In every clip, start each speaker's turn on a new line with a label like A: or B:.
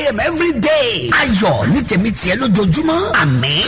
A: a.m. every day. ayọ̀ ní tèmi tiẹ̀ lójoojúmọ́ àmín.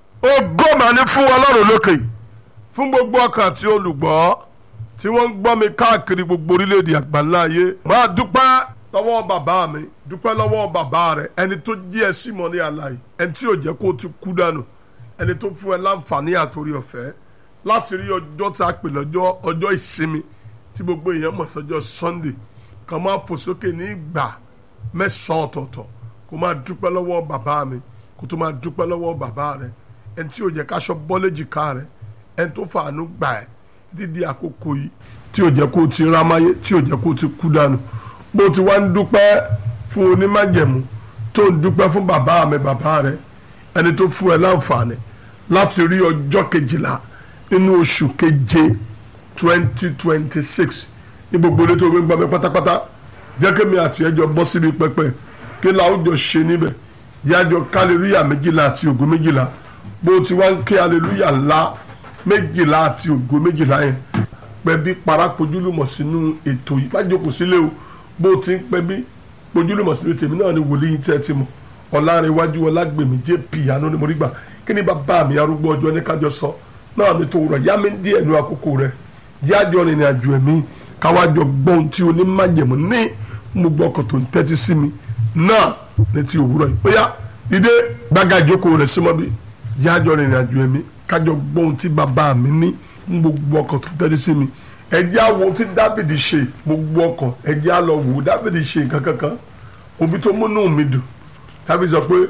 B: ògo mà ní fún ọlọ́run lókè fún gbogbo ọkàn àti olùgbọ́ tí wọ́n ń gbọ́ mi káàkiri gbogbo orílẹ̀-èdè àgbáńlá ayé máa dúpẹ́ lọ́wọ́ bàbá mi dúpẹ́ lọ́wọ́ bàbá rẹ̀ ẹni tó jí ẹ sí mọ́ ní àlàyé ẹni tí ò jẹ́ kó o ti kú dànù ẹni tó fún ẹ láǹfààní àtòrí ọ̀fẹ́ láti rí ọjọ́ tá a pè lọ́jọ́ ọjọ́ ìsinmi tí gbogbo èèyàn mọ̀ sọ́jọ́ Sunday kàn máa fò sókè ní ìgbà mẹ́sàn-án ọ̀tọ̀ọ̀tọ̀ kó máa dúpẹ́ lọ́wọ́ bàbá mi kó tó máa dúpẹ́ lọ́wọ́ bàbá rẹ̀ ẹni tí ò jẹ́ káṣọ bọ́lẹ́jìká rẹ̀ ẹni tó fàánú gbà ẹ́ dídí àkókò yìí tí ò jẹ́ kó o ti rámáyé tí ò jẹ́ kó o ti kú dànù bó ti wá ń dúpẹ́ fún onímájẹ̀mú tó ń dúpẹ́ fún bàbá mi bàbá rẹ̀ ẹni tó fún ẹ láǹfààní láti rí ọjọ́ kejìlá nínú oṣù keje twenty twenty six ní gbogbo ilé tó gbé ń gbọ́ mi pátápátá jẹ́ kémi àti ẹjọ́ bọ́ síbi pẹpẹ kí làwùjọ ṣe níbẹ̀ yájọ kálíríyà méjìlá àti ògo méjìlá bó ti wá ń ké aleluya ńlá méjìlá àti ògo méjìlá yẹn pẹ̀bí parapojúlùmọ̀ sínú ètò yìí má jókòó sílé o bó ti ń pẹ̀bí pojúlùmọ̀ sínú tèmi náà ni wòlíì tẹ́ ti mọ̀ ọ̀làrẹ̀wájú ọlágbèmí jp àánú ni mo rí gbà kí ni bàbá mi arúgbó ọjọ́ ní kájọ sọ náà ni tó rọ̀ yá mi díẹ̀ nu àkókò rẹ̀ jájọ rìnrìn àjò ẹ̀mí káwájọ gbọ́n tí onímájẹ̀mú ní gbogbo ọkọ̀ tó ń tẹ́tí sí mi náà ní ti òwúrọ̀ yìí ó yá ìdè gbága ìjókòó rẹ̀ símọ́ bí jájọ rìnrìn àjò ẹ̀mí kájọ gbọ́n tí bàbá mi ní gbogbo ọkọ̀ tó ń tẹ́tí sí mi ẹjẹ́ àwọn tí Dáfídì ṣe gbogbo ọkọ̀ ẹjẹ́ á lọ wò Dáfídì ṣe nǹkan kankan òbí tó múnú mi dùn Dáfídì sọ pé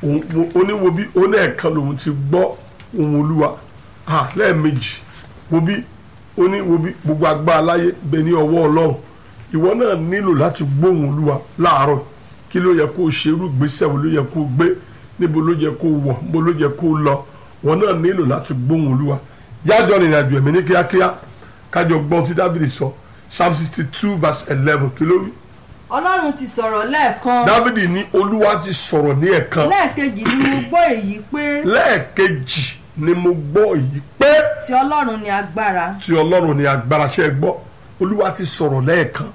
B: oníwo bí oníẹ̀kan lòun ti gbọ́ ohùn Olúwa lẹ́ẹ̀mejì wo bí oníwo bí gbogbo agbára láyé bẹ ní ọwọ́ Ọlọ́run ìwọ náà nílò láti gbóhùn Olúwa láàárọ̀ kí ló yẹ kó o ṣe irú ìgbésẹ̀ wo ló yẹ kó o gbé níbo ló yẹ kó o wọ̀ níbo ló yẹ kó o lọ wọn náà nílò láti gbóhùn Olúwa yájọ rìnrìn àjò ẹ̀mí ní kíákíá kájọ gbọ́n tí Dáfídì sọ Psalm sixty two verse eleven kí ló wí.
C: ọlọ́run ti sọ̀rọ̀ lẹ́ẹ̀kan
B: Dáfídì ní Olúwa ti sọ̀rọ̀ ní ẹ̀kan
C: lẹ́ẹ̀kejì ni mo gbọ́ èyí pé
B: lẹ́ẹ̀kejì ni mo gbọ́ èyí pé
C: ti ọlọ́run ni agbára
B: tí Ọlọ́run ní agbára ṣe gbọ́ Olúwa ti sọ̀rọ̀ lẹ́ẹ̀kan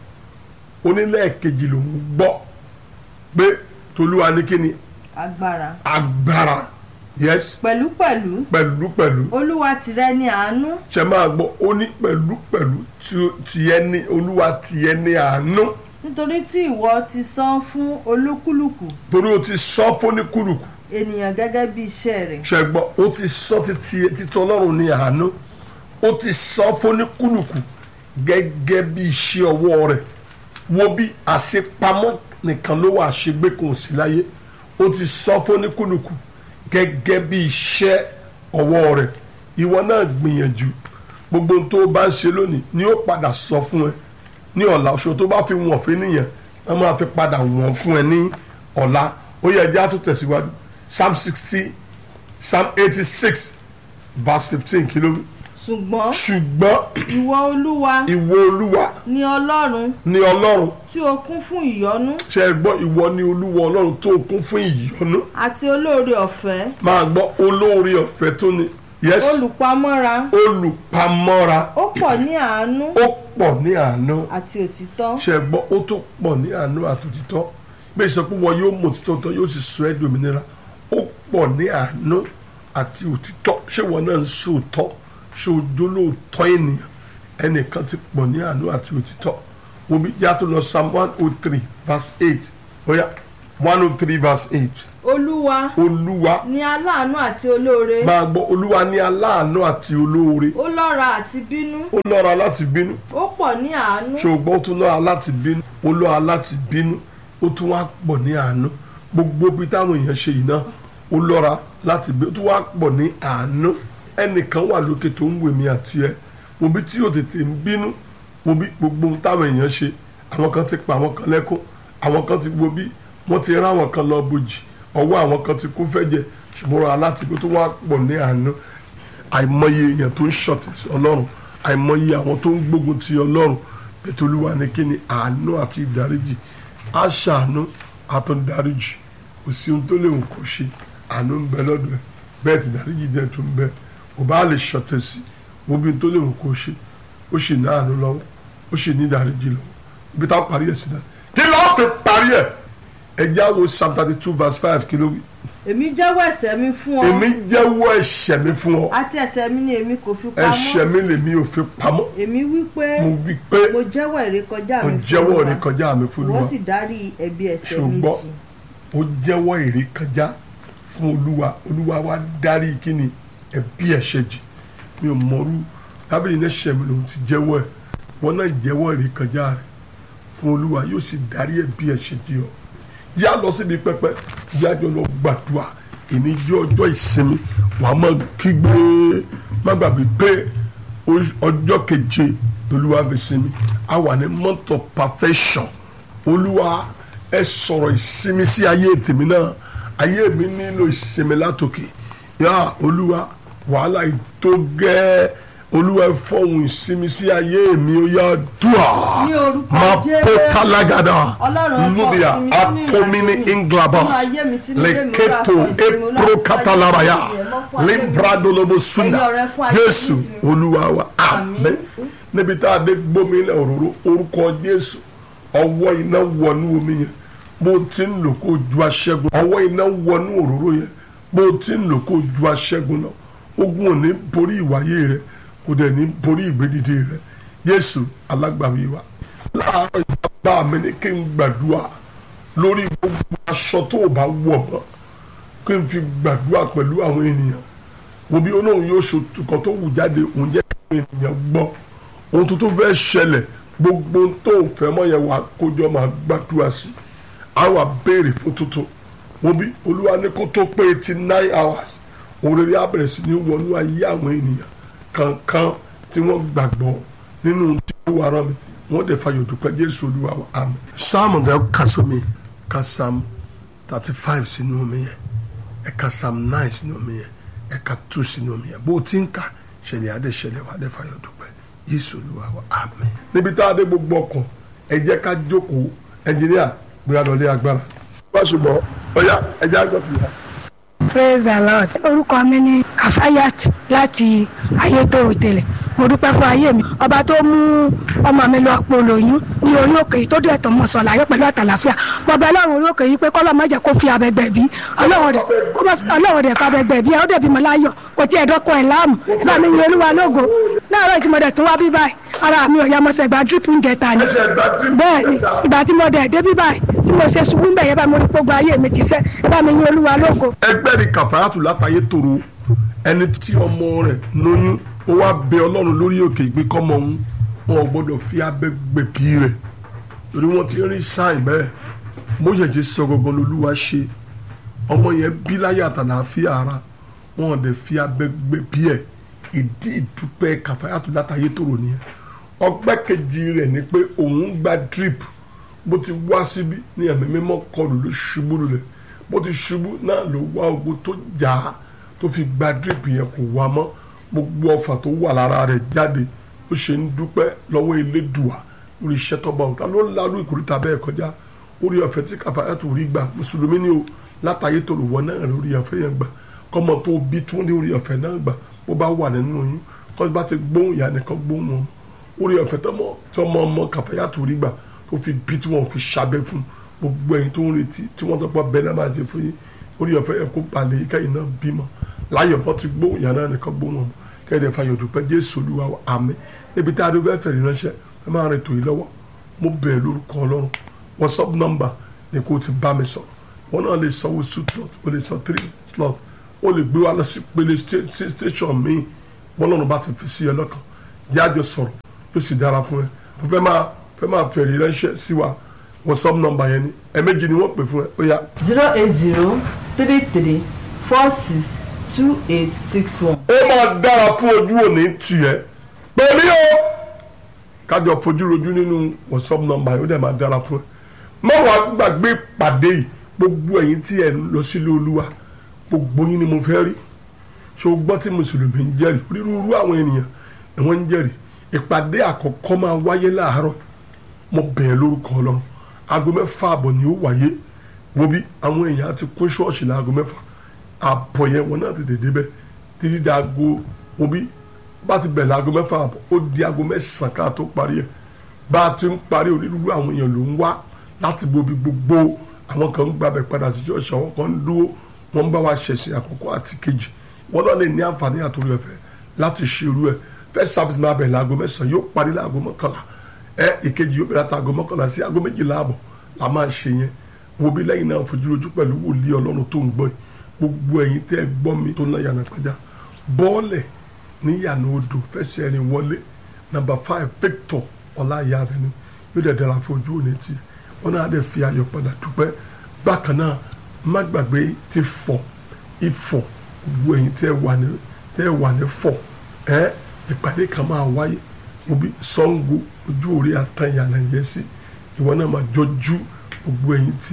B: ó ní lẹ́ẹ̀kejì lòun gbọ́ pé tolúwa ní kíni
C: agbára
B: agbára yes
C: pẹ̀lúpẹ̀lú
B: pẹ̀lú pẹ̀lú
C: olúwa tìrẹ ni àánú
B: ṣe máa gbọ́ ó ní pẹ̀lú pẹ̀lú tiẹ̀ ní olúwa tiẹ̀ ní àánú
C: nítorí tí ìwọ ti san fún olúkúlùkù
B: torí o ti sọ fóníkúlùkù
C: ènìyàn gẹ́gẹ́ bí iṣẹ́ rẹ̀
B: ṣe gbọ́ ó ti sọ títí títí ọlọ́run ní àánú ó ti sọ fóníkúlùkù gẹ́gẹ́ bí iṣẹ́ ọwọ́ rẹ̀ wo bí àṣepamọ́ nìkan ló wà àṣegbé kò sí láyé ó ti sọ fóníkúlùkù gẹ́gẹ́ bí iṣẹ́ ọwọ́ rẹ̀ ìwọ náà gbìyànjú gbogbo ohun tó bá ń ṣe lónìí ni ó padà sọ fún ẹ ní ọ̀la oṣù tó bá fi wọ̀n fún nìyẹn wọ́n máa fi padà wọ̀n fún ẹ ní ọ̀la ó yẹ ẹjẹ́ á tún tẹ̀síwájú psalm sixty psalm eighty six verse fifteen kí ló wí.
C: ṣùgbọ́n
B: ṣùgbọ́n
C: ìwọ olúwa
B: ìwọ olúwa
C: ni ọlọ́run
B: ni ọlọ́run
C: tí o kún fún ìyọ́nú
B: ṣe é gbọ́ ìwọ ni olúwa ọlọ́run tó kún fún ìyọ́nú
C: àti olóore ọ̀fẹ́
B: máa gbọ́ olóore ọ̀fẹ́ tó ní yes
C: olùpamọ́ra
B: olùpamọ́ra
C: ó pọ̀ ní àánú
B: ó pọ̀ ní àánú
C: àti òtítọ́
B: ṣe é gbọ́ ó tó pọ̀ ní àánú àtòtítọ́ bẹ́ẹ̀ sọ pé wọn yóò mọ̀ òtítọ́ tán yóò sì sọ ẹ́ dòmìnira ó pọ̀ ní àánú àti òtítọ́ ṣé wọn náà ń sòótọ́ ṣé ojú lóòótọ́ ènìyàn ẹnìkan ti pọ̀ ní àánú àti òtítọ́ wo bí yàtọ̀ lọ psalm one oh three verse eight oya one oh three verse eight
C: olúwa
B: olúwa
C: ni aláàánú àti olóore
B: máa gbọ́ olúwa ní aláàánú àti olóore
C: ó lọ́ra àti bínú
B: ó lọ́ra láti bínú
C: ó pọ̀ ní àánú
B: ṣùgbọ́n ó tún lọ́ra láti bínú ó lọ́ra láti bínú ó tún wá pọ̀ ní àánú gbogbo bí táwọn èèyàn ṣe yìí náà ó lọ́ra láti bínú ó tún wá pọ̀ ní àánú ẹnìkan wà lókè tó ń wèmí àti ẹ wo bí tí yóò tètè ń bínú wo bí gbogbo ohun táwọn èèyàn ṣe àwọn kan ti pa àwọn kan lẹ́kún àwọn kan ti wo bí wọ́n ti rán àwọn kan lọ bojì ọwọ́ àwọn kan ti kún fẹ́jẹ̀ ṣùgbọ́n ra láti pé tó wá pọ̀ ní àánú àìmọye èèyàn tó ń ṣọ̀tẹ̀ sí ọlọ́run àìmọye àwọn tó ń gbógun ti ọlọ́run ètò olúwa ní kí ni àánú àti ìdáríjì á ṣàánú àtúndáríjì kò sí ohun tó lè wù kó ṣe àánú ń bẹ lọ́dọ̀ ẹ̀ bẹ́ẹ̀ ti dáríjì dẹ̀ tó ń bẹ kò bá lè ṣọ̀tẹ̀ sí wo bí ohun tó lè wù kó ṣe ó sì ní àánú lọ́wọ́ ó sì ní ìdáríjì lọ́wọ́ ibi tá a parí ẹ̀ sí náà kí ló fi parí ẹ̀ ẹjẹ́ àwo psalm thirty two verse five kí ló wí.
C: èmi jẹ́wọ́ ẹ̀ṣẹ̀ mi fún ọ
B: èmi jẹ́wọ́ ẹ̀ṣẹ̀ mi fún ọ
C: àti ẹ̀ṣẹ̀ mi ni èmi kò fi
B: ẹ̀ṣẹ̀
C: pamọ́
B: mi lèmi ò fi pamọ́
C: èmi wí pé
B: mo wí pé
C: mo jẹ́wọ́ ìrékọjá
B: mo
C: mi fún
B: jẹ́wọ́
C: Olúwa.
B: ìrékọjá mi fún
C: ìwọ
B: Olúwa
C: sì dárí ẹ̀bi ẹ̀ṣẹ̀ mi
B: ṣùgbọ́n
C: jì
B: ó jẹ́wọ́ ìrékọjá fún olúwa olúwa wa dárí kíni ẹ̀bi ẹ̀ṣẹ̀ jì mi ò mọ̀rú dábìlì ní ẹ̀ṣẹ̀ mi lòun ti jẹ́wọ́ ẹ̀ wọn náà jẹ́wọ́ ìrékọjá rẹ̀ fún olúwa yóò sì dárí ẹ̀bi ẹ̀ṣẹ̀ jì ọ́ yá lọ síbi pẹpẹ yá jọ lọ gbàdúrà ìní jẹ́ ọjọ́ ìsinmi wàá má kígbe má gbàgbé pé o- ọjọ́ keje lolúwa fi sinmi a wà ní month of perfection olúwa ẹ sọ̀rọ̀ ìsinmi sí ayé tèmi náà ayé mi nílò ìsinmi látòkè yá olúwa wàhálà ìtó gẹ́ olúwa ẹ fọ̀hún ìsinmi sí ayé mi ó yá dùà
C: Ní orúkọ
B: máa
C: Jésù.
B: pọ́ kálágàdà
C: Ọlọ́run ẹ fọ
B: lóbìà
C: ìsinmi sínú
B: akomini
C: ìrìnàjò mi,
B: inglabas
C: sínú ayé mi, sínú ilé mi,
B: leketo
C: Olúwa fọ ìsinmi, Olúwa fọ
B: epro katalabaya
C: ayé mi, ẹ mọ́ fún ayé mi.
B: limbradolobo sunda
C: Ẹ̀yin ọ̀rẹ́ fún ayé mi,
B: jésù
C: ìsinmi.
B: olúwa wa
C: Àmín.
B: àmín níbi tá a dé gbómi ilẹ̀ òróró orúkọ jésù ọwọ́ iná wọnú omi yẹn bó ti ń lò kó ju aṣẹ́gun ọwọ́ iná wọnú òróró yẹn bó ti ń lò kó ju aṣẹ́gun lọ ogun ò ní borí ìwáyé rẹ kò dẹ̀ ní borí ìgbédìde rẹ jésù alágbàwí wa láàárọ̀ ìjọba mi ni kí n gbàdúrà lórí gbogbo aṣọ tó o bá wọ̀ mọ́ kí n fi gbàdúrà pẹ̀lú àwọn ènìyàn wo bí olóhùn yóò ṣòtúkọ tó wù jáde òun jẹ́ kí àwọn ènìyàn gbọ́ ohun tó tó fẹ́ ṣẹlẹ̀ gbogbo ohun tó fẹ́ mọ́ yẹn wà kójọ máa gbàdúrà sí a wà béèrè fún tuntun wo bí olúwa ní kó tó pé eighty nine hours òun rere á bẹ̀rẹ̀ sí ní wọnú ayé àwọn ènìyàn kankan tí wọ́n gbàgbọ́ nínú tí ó wà rán mi wọ́n dẹ̀ fayọ̀ dúpẹ́ jésù olúwa wa àmín. sáàmù tẹ ká sómi ká sáàmù thirty five sínú omi yẹn ẹ ka psalm nine sínú omi yẹn ẹ ka two sínú omi yẹn bó o ti ń kà ṣẹlẹ̀ adé ṣẹlẹ̀ wà adé fayọ̀ dúpẹ́ yéṣu olúwa wa àmín. níbi tá a dé gbogbo ọkàn ẹ jẹ́ ká jókòó ẹnjìníà gbéra lọ lé agbára. bá a ṣùgbọ́n ọ̀yà ẹ jẹ́ àgbọ̀ fìyà.
D: praise the lord orúkọ mi ni kafayat láti ayétòrò tẹ́lẹ̀ mo dúpẹ́ fún ayé mi ọba tó mú ọmọ mi lọ polóyún ní orí òkè yìí tó dé ẹ̀tọ́ mọ̀sán láyé pẹ̀lú àtàlàfíà mo bẹ ọlọ́run orí òkè yìí pé kọ́lọ́ má jẹ́ kó fi abẹ́gbẹ́ bí ọlọ́run dẹ̀ kó bá ọlọ́run dẹ̀ fa abẹ́gbẹ́ bí ẹ ó dẹ̀ bímọ láyọ̀ kò tí ẹ̀ dọ́kọ̀ ẹ̀ láàmú ìbá mi yin olúwa lógo láàárọ̀ tí mo dẹ̀ tún wá bí báyìí ara mi ò yá mọ́sẹ̀ gba drip ń jẹta ni
B: ẹsẹ̀ gba drip
D: bẹ́ẹ̀ ni ìgbà tí mo dẹ̀ dé bí báyìí tí mo ṣe ṣubú ń bẹ̀ yẹn bá mo rí gbogbo ayé mi ti sẹ́ ìbá mi yin olúwa lógo
B: ẹgbẹ́ rí kàfáyàtù látàyé tòrò ẹni tí ọmọ rẹ̀ lóyún ó wá bẹ ọlọ́run lórí òkè ìgbé kọ́mọ òun wọn ò gbọ́dọ̀ fi abẹ́ gbẹ̀bí rẹ̀ torí wọ́n ti rí sáìn bẹ́ẹ̀ bó ṣẹ̀ṣẹ̀ sọ gangan lolúwa ṣe ọmọ yẹn bí láyé àtàlàáfíà ara wọn ò dẹ̀ fi abẹ́ gbẹ̀bí ẹ̀ ìdí ìdúpẹ́ kàfáyàtù látàyé tòrò nìyẹn ọgbẹ́ kejì rẹ̀ ni pé òun gba drip bó ti wá síbí ní ẹ̀mí mímọ́ kọlù ló ṣubú lulẹ̀ bó ti ṣubú náà ló wá ogun tó jà á tó fi gba drip yẹn kò wá mọ́ gbogbo ọfà tó wà lára rẹ̀ jáde ó ṣe ń dúpẹ́ lọ́wọ́ elédùà lórí iṣẹ́ tọ́ba òun ta ló ń larú ìkórìtà bẹ́ẹ̀ kọjá orí ọ̀fẹ́ tí kàfáyà tó rí gbà mùsùlùmí ni o látàyè tó lò wọ́n náà lórí ọ̀fẹ́ yẹn gbà kọ́mọ tó bí tún ní orí ọ̀fẹ́ náà gbà bó bá wà nínú oyún kọ́ bá ti gbóhùn ìyá nìkan gbóhùn ọmọ orí ọ̀fẹ́ tọmọ tọmọ ọmọ kàfáyà tó rí gbà tó fi bí tí wọ́n fi ṣàbẹ̀ fún gbogbo ẹ̀yin tó ń retí tí wọ́n tọpọ̀ bẹ́ẹ̀ náà máa ṣe fún yín orí ọ̀fẹ́ yẹn kó balẹ̀ yín kẹ́yìn náà bímọ láyọ̀ bọ́ ti gbóhùn ìyá náà nìkan gbóhùn ọmọ kẹ́yìn fàyọ̀ dúpẹ́ jésù olúwa wa àmín níbi tá a dún fẹ́ẹ́ fẹ̀rí ránṣẹ́ ẹ máa rìn tò yín lọ́wọ́ mo bẹ̀rẹ̀ lórúkọ ọlọ́run whatsapp number ni kò ti bá mi sọ̀rọ̀ wọn náà lè sanwó two slot o lè san three slot o lè gbé wa lọ sí pele sta- station míì bọ́lọ́run bá ti fi sí ẹ lọ́kàn jáde sọ̀rọ̀ yóò sì dára fún ẹ fẹ́ máa fẹ́ máa fẹ̀rí ránṣẹ́ sí wa whatsapp number yẹn ni ẹ̀ẹ̀mejì ni wọ́n pè fún ẹ ó yá.
C: zero eight zero three three four six two eight six one.
B: ó máa dára fún ojú òní tiẹ̀ pẹ̀lú o kájọ fojú rojú nínú whatsapp number yóò dẹ̀ máa dára fún ẹ má wàá gbàgbé ìpàdé yìí gbogbo ẹ̀yin tí ẹ̀ ń lọ sílé olúwa gbogbo yín ni mo fẹ́ rí ṣé o gbọ́ tí mùsùlùmí ń jẹ́rìí onírúurú àwọn ènìyàn ni wọ́n ń jẹ́rìí ìpàdé àkọ́kọ́ máa wáyé láàárọ̀ mo bẹ̀rẹ̀ lórúkọ ọlọ́run aago mẹ́fà àbọ̀ ni ó wáyé wo bí àwọn èèyàn ti kún ṣọ́ọ̀ṣì láago mẹ́fà àbọ̀ yẹn wọn náà tètè débẹ̀ títí di aago wo bí bá ti bẹ̀rẹ̀ aago mẹ́fà àbọ̀ ó di aago mẹ́sàn-án ká tó parí ẹ̀ bá a ti ń parí onírúurú àwọn èèyàn ló ń wá láti bobi gbogbo àwọn kan ń gbàbẹ̀ padà sí ṣọ́ọ̀ṣì àwọn kan ń dúró wọ́n ń bá wa ṣẹ̀sìn àkọ́kọ́ àti kejì wọ́n lọ́ọ́ lè ní àǹfààní àtòrí ọ̀fẹ́ láti ṣerú ẹ̀ first service máa bẹ̀rẹ̀ láago mẹ́sàn-án yóò parí láago mọ́kànlá ẹ ìkejì yóò bẹ̀rẹ̀ látago mọ́kànlá sí aago méjìlá àbọ̀ la máa ṣe yẹn wo bí lẹ́yìn náà fojú rojú pẹ̀lú wòlíì ọlọ́run tó ń gbọ́ yìí gbogbo ẹ̀yin tẹ́ ẹ gbọ́ mi tó ná yànnà pẹ́já bọ́ọ̀lẹ̀ ní yànnà odò fẹsẹ̀ rìn wọlé nàmbà five Victor ọláyà rẹ ni yóò dẹ̀ dára fún ojú òní tiẹ̀ wọn náà dẹ̀ fi ayọ̀ padà dúpẹ́ bákan náà má gbàgbé ti fọ̀ ifọ̀ gbogbo ẹ̀yin tẹ́ ẹ wà ní tẹ́ ẹ wà ní fọ̀ ẹ́ ìpàdé kan máa wáyé obi Ṣàngó ojú òrí àtàyànà yẹn sí ìwọ náà máa jọjú gbogbo ẹ̀yin tí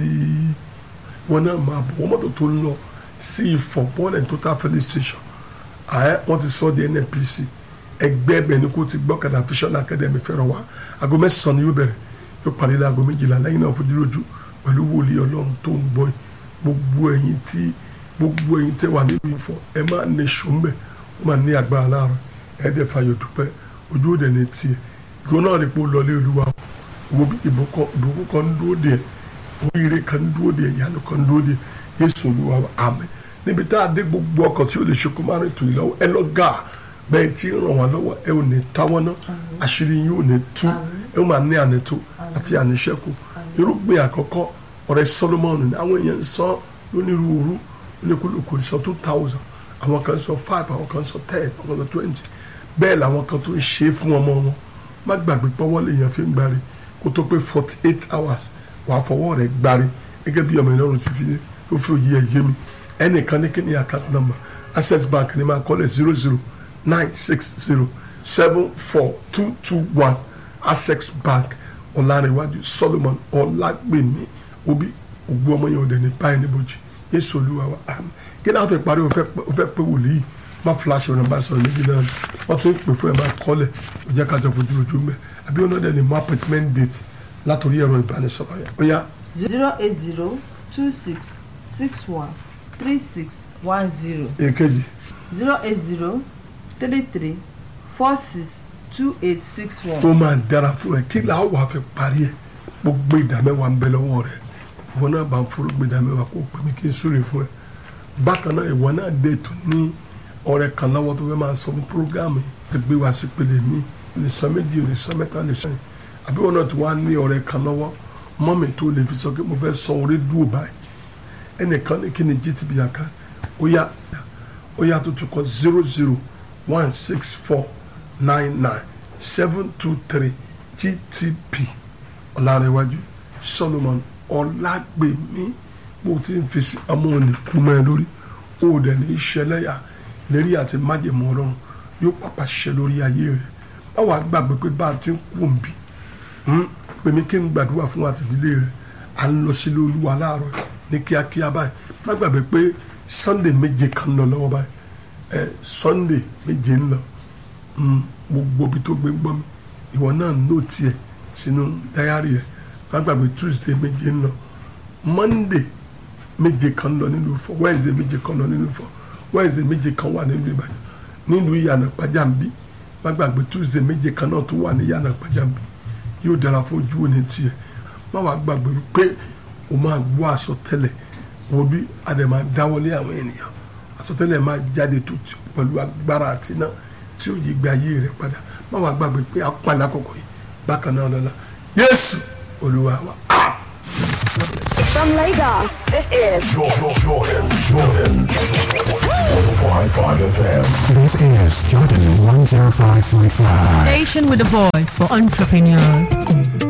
B: ìwọ náà máa bọ̀ wọ́n mọ́tò tó ń lọ sí Ifọ̀ bọ́ọ̀lẹ̀ total filling station ààyè wọ́n ti sọ di NNPC ẹgbẹ́ ẹbẹ̀ ni kò ti gbọ́ kàdà Vision Academy fẹ́ràn wá aago mẹ́sàn-án ni yóò bẹ̀rẹ̀ yóò parí láago méjìlá lẹ́yìn náà fojú lójú pẹ̀lú wòlíì ọlọ́run tó ń gbọ́ yìí gbogbo ẹ̀yin tí gbogbo ẹ̀yin tẹ́ wà nínú Ifọ̀ ẹ máa ní sùnmẹ̀ ó máa ní agbára láàárọ̀ ẹ dẹ̀ fàyọ̀ dúpẹ́ ojú òde ní tiẹ̀ ìgbó náà rí pé ó lọlé olúwa wo ìbùkún kan ń dúró de oríire kan ń dúró de ìyanu kan ń dúró de Jésù olúwa àmín níbi tá a dé gbogbo ọkọ̀ tí ó lè ṣe kó má rìn tò yìí lọ́wọ́ ẹ lọ gà bẹ́ẹ̀ tí ń ràn wá lọ́wọ́ ẹ ò ní táwọ́ ná àṣírí yín ò ní tú ẹ ó máa ní ànító àti àníṣẹ́kù irúgbìn àkọ́kọ́ ọ̀rẹ́ Solomon ní àwọn èèyàn ń sọ lónírúurú oníkúlùkù sọ two thousand àwọn kan sọ five àwọn kan sọ ten àwọn kan sọ twenty bẹ́ẹ̀ làwọn kan tó ń ṣe é fún ọmọ wọn má gbàgbé pọ́wọ́ lèèyàn fi ń gbárí kó tó pé forty eight hours wàá fọwọ́ rẹ̀ gbárí gẹ́gẹ́ bí ọmọ ìlọrin ti fi ó fi òye ẹ̀ yé mi ẹnìkan ní kíni account number access bank ni máa kọ́lẹ̀ zero zero nine six zero seven four two two one access bank ọ̀làrẹ̀wájú solomon ọ̀làgbèmí obi ògbó ọmọ yẹn ọ̀dẹ̀ ní báyìí níbojì yéṣu olúwa wa àmín kí náà fẹ́ parí o fẹ́ pé wòlíì má flash ọ̀nà bá sọ̀rọ̀ méjì náà wọ́n tún pè fún ẹ̀ máa kọ́lẹ̀ ó jẹ́ kájọ fojú ojú mẹ́ àbí ọ̀nà dẹ̀ ní mú appointment date látòrí ẹ̀rọ ìbánisọ̀rọ̀ yẹn ó yá.
C: zero eight zero two six six one three six one zero
B: èkejì
C: zero eight zero three three four six two eight six one.
B: ó máa dára fún ẹ kí làá wàá fi parí ẹ gbogbo ìdámẹ́wàá ń bẹ lọ́wọ́ rẹ ìwọ náà bá ń forúgbó ìdámẹ́wàá kó pè mí kí n súre fún ẹ bákan náà ìwọ náà dé tó ní ọ̀rẹ́ kan lọ́wọ́ tó fẹ́ máa sọ fún programme ti gbé wá sí pele mi lè sọ méjì lè sọ mẹ́ta lè sọ yìí àbí wọn náà ti wá ní ọ̀rẹ́ kan lọ́wọ́ mọ́mì tó lè fi sọ pé mo fẹ́ sọ orí dúró báyìí ẹnìkan ní kí ni gtb àká ó yá ó yá tó tún kọ zero zero one six four nine nine seven two three gtb ọ̀làrẹ̀wájú solomon ọ̀làgbèmí bó ti ń fi sí ọmọ òní kú mọ́ ẹ lórí ó dẹ̀ ní í ṣẹlẹ́yà lérí àti májèmọ́ ọlọ́run yóò pàpà ṣẹ lórí ayé rẹ̀ báwa gbàgbé pé bá a ti ń kú òǹbí pèmí kí n gbàdúrà fún àtìdílé rẹ̀ à ń lọ sílé olúwa láàárọ̀ ní kíákíá báyìí má gbàgbé pé sunday méje kan lọ lọ́wọ́ báyìí ẹ sunday méje ń lọ gbogbo ibi tó gbé ń gbọ́ mi ìwọ náà nóòtì ẹ̀ sínú dáyàrí ẹ̀ má gbàgbé tuesday méje ń lọ monday méje kan lọ nínú Ifọ̀ wednesday méje kan lọ nínú Ifọ̀ wednesday méje kan wà nínú Ìbàdàn nílùú ìyànà pàjáǹbí má gbàgbé tuesday méje kan náà tó wà ní ìyànà pàjáǹbí yóò dára fún ojú òní tiẹ̀ má wàá gbàgbé pé o máa gbọ́ àsọtẹ́lẹ̀ wo bí àdèmà dáwọ́lé àwọn ènìyàn àsọtẹ́lẹ̀ máa jáde tó pẹ̀lú agbára àti iná tí ó yí gba ayé rẹ̀ padà má wàá gbàgbé pé a pa lákòókò yìí bákan náà lọ́la Jésù Olúwa wa.
E: From Lagos, this is
F: Jordan, Jordan, Jordan. 105.5 FM.
G: This is Jordan 105.5.
H: Station with a voice for entrepreneurs.